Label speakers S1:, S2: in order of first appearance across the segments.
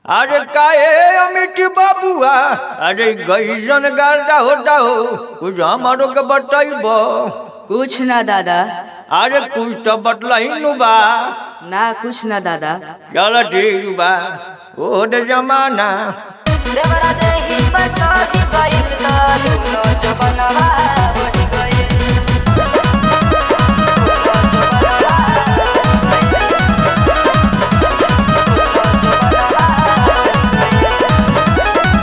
S1: अरे काहे अमित बाबुआ अरे गईसन गाड़ा होता हो कुछ हमारो के बताइब
S2: कुछ ना दादा
S1: अरे कुछ तो बतलाई नु बा
S2: ना कुछ ना दादा
S1: चल ठीक बा ओ दे जमाना
S2: देवरा देही पर चढ़ी गइल त दुनो जबनवा बढ़ी गइल दुनो जबनवा बढ़ी गइल। दुनो जबनवा बढ़ी गइल।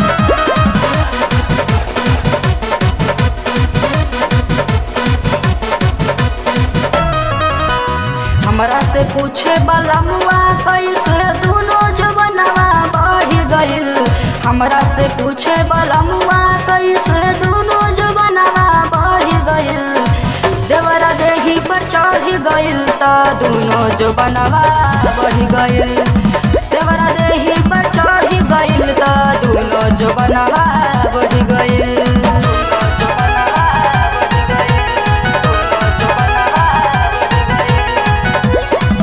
S2: हमरा से पूछे वाला मुआ कैसे दुनो जबनवा बढ़ गइल हमरा से पूछे वाला मुआ कैसे दुनो जबनवा बढ़ गइल देवरा देही पर चढ़ गइल त दुनो जबनवा बढ़ गइल देवरा देही पर चढ़ गइल त दुनो जबनवा बढ़ गइल दुनो जबनवा बढ़ गइल दुनो जबनवा बढ़ गइल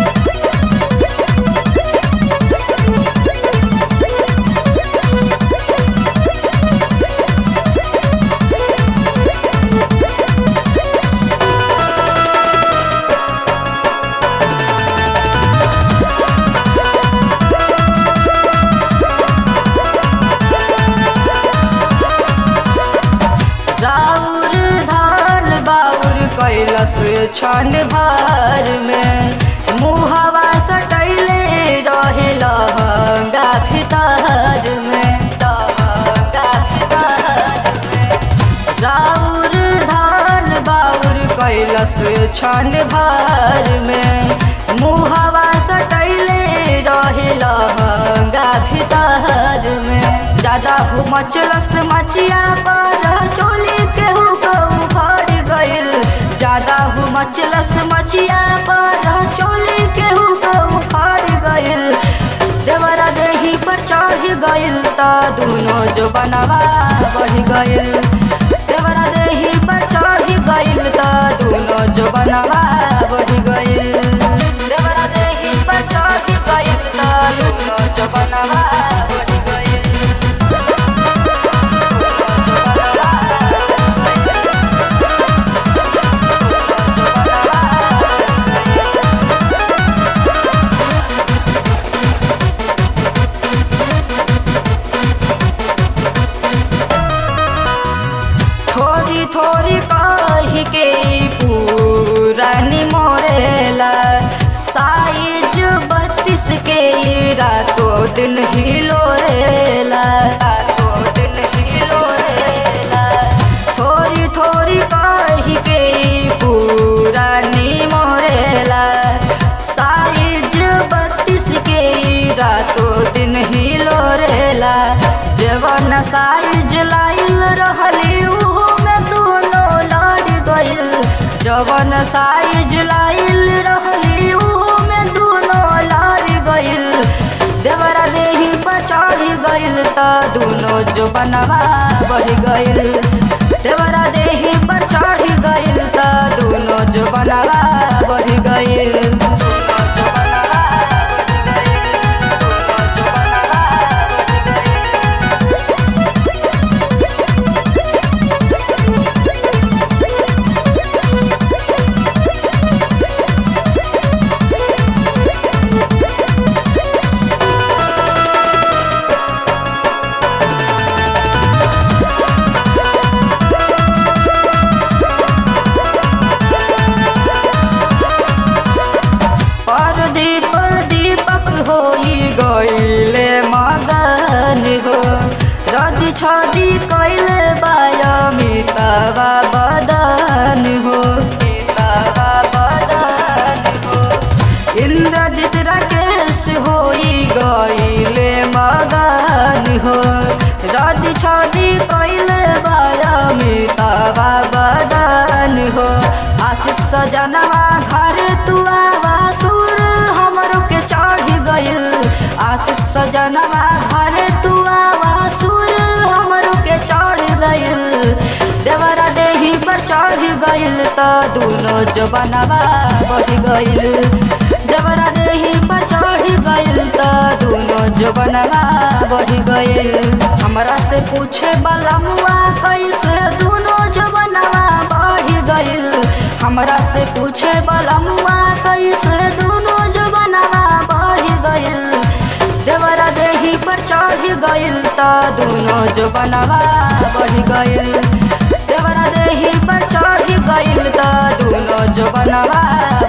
S2: राउर धान बाउर कैलस छन भर में मुहवा सटैले रहे लहंगा भीतर में लहंगा भीतर में राउर धान बाउर कैलस छन भर में मुहवा सटैले रहे लहंगा भीतर में ज्यादा हो मचलस मचिया पर चोली केहू कहू फड़ गइल ज्यादा हो मचलस मचिया पर चोली केहू कहू फड़ गइल देवरा देही पर चढ़ गइल त दुनो जो बनवा बढ़ गइल देवरा देही पर चढ़ गइल त दुनो जो बनवा बढ़ गइल देवरा देही पर चढ़ गइल त दुनो जो बनवा बढ़ गइल दुनो जो बनवा बढ़ गइल। दुनो जो बनवा बढ़ गइल। थोड़ी थोड़ी कही के पुरानी मोरेला साइज बत्तीस के ई रातों दिन ही लोरेला रातों दिन ही लोरेला थोड़ी थोड़ी कही के ई पुरानी मोरेला साइज बत्तीस के ई रातों दिन ही लोरेला जवन साइज लाइल रहली उहो में दोनों लड़ गइल जवन साइज लाइल रहली उहो में दोनों लड़ गइल देवरा देही पर चढ़ गइल त दोनों जो बनवा बढ़ गइल देवरा देही पर चढ़ गइल त दोनों जो बनवा बढ़ गइल दोनों जो बनवा बढ़ गइल दोनों जो बनवा बढ़ गइल परदीप दीपक होई गईले मगन हो रदी छदी कैले बाया मितवा बदन हो मितवा बदन हो इंद्रजित राकेश होई गईले मगन हो रदी छदी कैले बाया मितवा बदन हो आशीष सजनवा घर तुआवा सुर हमरो के चढ़ गइल आशीष सजनवा घर तुआवा सुर हमरो के चढ़ गइल देवरा देही पर चढ़ गइल त दुनो जो बनवा बढ़ गइल देवरा दे देही पर चढ़ गइल त दोनों जबनवा बढ़ गइल हमरा से पूछे बलमुआ कैसे दोनों जबनवा बढ़ गइल हमरा से पूछे बलमुआ कैसे दोनों जबनवा बढ़ गइल देवरा देही पर चढ़ गइल त दोनों जबनवा बढ़ गइल देवरा देही पर चढ़ गइल त दोनों जबनवा